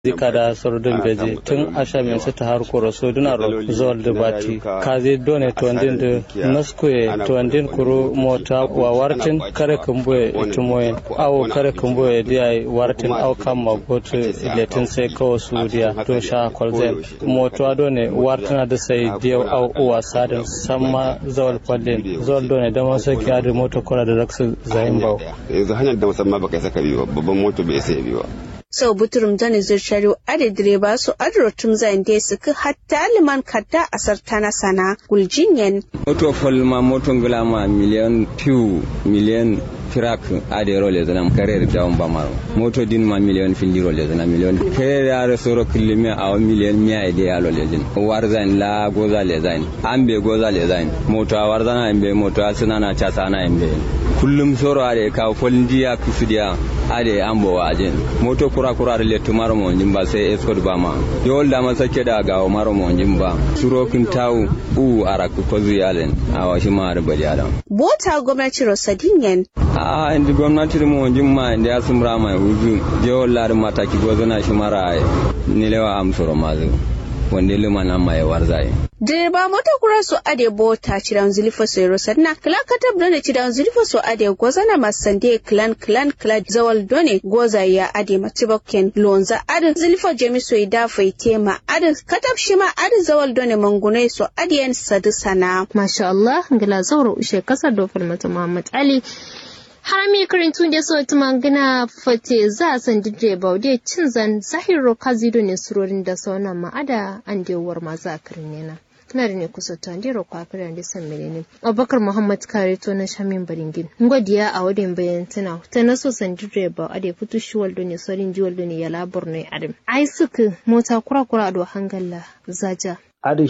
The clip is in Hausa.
zika da sordun beji tun asha min sita har koro so duna ro zol de bati kazi done to ndin de naskue to ndin kuru mota wa wartin kare kumboye tumoye awo kare kumboye dia wartin aw kam magot letin sai kawo sudiya to sha kolzen moto done wartina da sai dia aw uwa sadin samma zawal kwallin zol done da masa kiya da moto kora da raksu zayin bawo yanzu hanyar da musamman baka saka biyu babban moto bai sai biyu sau buturum zani zirshari ade direba su adro tum zan de su ka hatta liman kadda asar tana sana guljinyen moto folma moto ngulama miliyan piu miliyan firak ade role zana karer jawon bamaro moto din ma miliyan findi role zana miliyan karer are soro kilimi a miliyan miya ide ya role zin warzan la goza le zain ambe goza le zain moto a warzana ambe moto a sunana cha sana ambe kullum soro ade ka folndiya kusudiya ade ambo wajen moto kura kura da letu maro mo ba sai escort ba ma yol da masa ke da gawo maro mo ba suro kin tawu u araku ko zuyalen a washi ma da bari adam bota gwamnati rosadinyen a indi gwamnati mo ma inda ya sumra mai wuzu yol la da mataki gozana shi mara nilewa am soro mazu wanda lima na mai warzai direba mota kura su ade bota cidan zulfa su yaro sanna kala katab done cidan zulfa su ade gozana masande klan klan klan zawal done goza ya ade matibokken lonza ade zulfa jemi su ida tema ade katab shima ade zawal done mangunai su ade yan sadu sana masha Allah ngila zawro ushe kasar dofar mata Muhammad Ali harami karintun da so tuma gina fate za a san dije baude cin zan zahiro kazido ne surorin da saunan ma'ada an dewar ma za a kirin yana kana da ne kusa ta ndiro kwa kira da san menene abubakar muhammad kare to na shamin baringin ngodiya a wadin bayan tana ta na so san dije ba a da fitu shi waldo ne sorin ji waldo ne ya labur ne adam ai suka mota kura kura do hangalla zaja